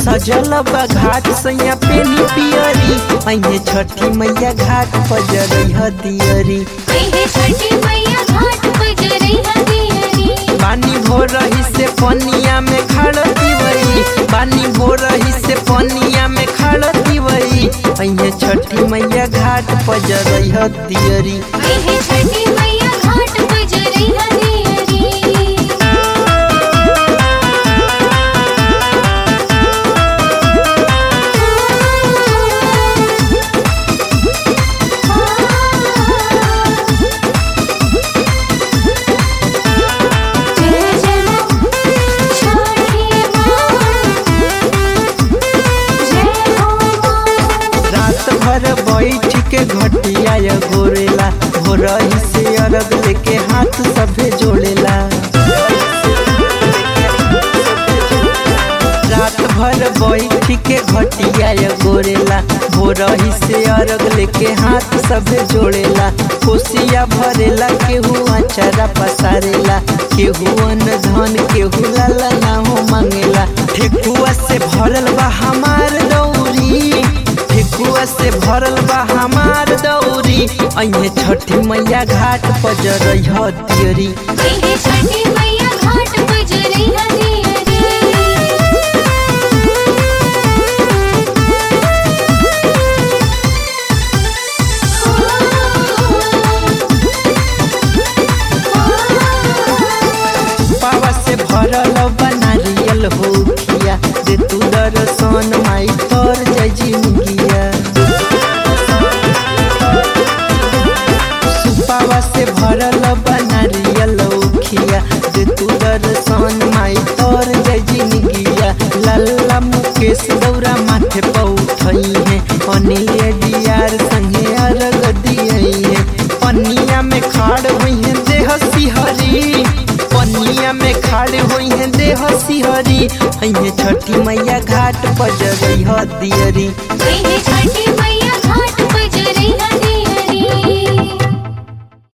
सजल बा घाट सैया पेनी पियरी अइहे छठी मैया घाट पर जरई दियरी हे छठी मैया घाट पर जरई हदियरी पानी भो रही से पनिया में खड़ दिवई पानी भो रही से पनिया में खड़ दिवई अइहे छठी मैया घाट पर जरई दियरी हे छठी मैया घाट पर जरई हदियरी जय जय मां छठी मां जय हो मां रात भर बैठ के घटिया य गोरेला हो रही से अरग लेके हाथ सभे जोड़ेला रात भर बैठ के घटिया य गोरेला हो रही से अरग लेके हाथ सभे जोड़ेला कोसिया भरेला केहू अचारा पसारेला केहू अन्न धन केहू लाला ना हो मांगेला ठेकुआ से भरल बा हमार दौरी ठेकुआ से भरल बा हमार दौरी अइहे छठी मैया घाट पर जरई हतियरी हे छठी मैया घाट पर जरई हदियरी पावा से भरल बा नारियल हो खिया दे तू दर्शन माई तर जय जिंदगिया सुपावा से भरल बा नारियल हो खिया दे तू दर्शन माई तर जय जिंदगिया लल्ला मुकेश दौरा माथे पर उठई है अनिल डियार संगे अरग दियई है पनिया में खाड़ हुई है देह सिहरी पनिया में खाड़ हुई है देह सिहरी अइहे छठी मैया घाट पर जगई दियरी हे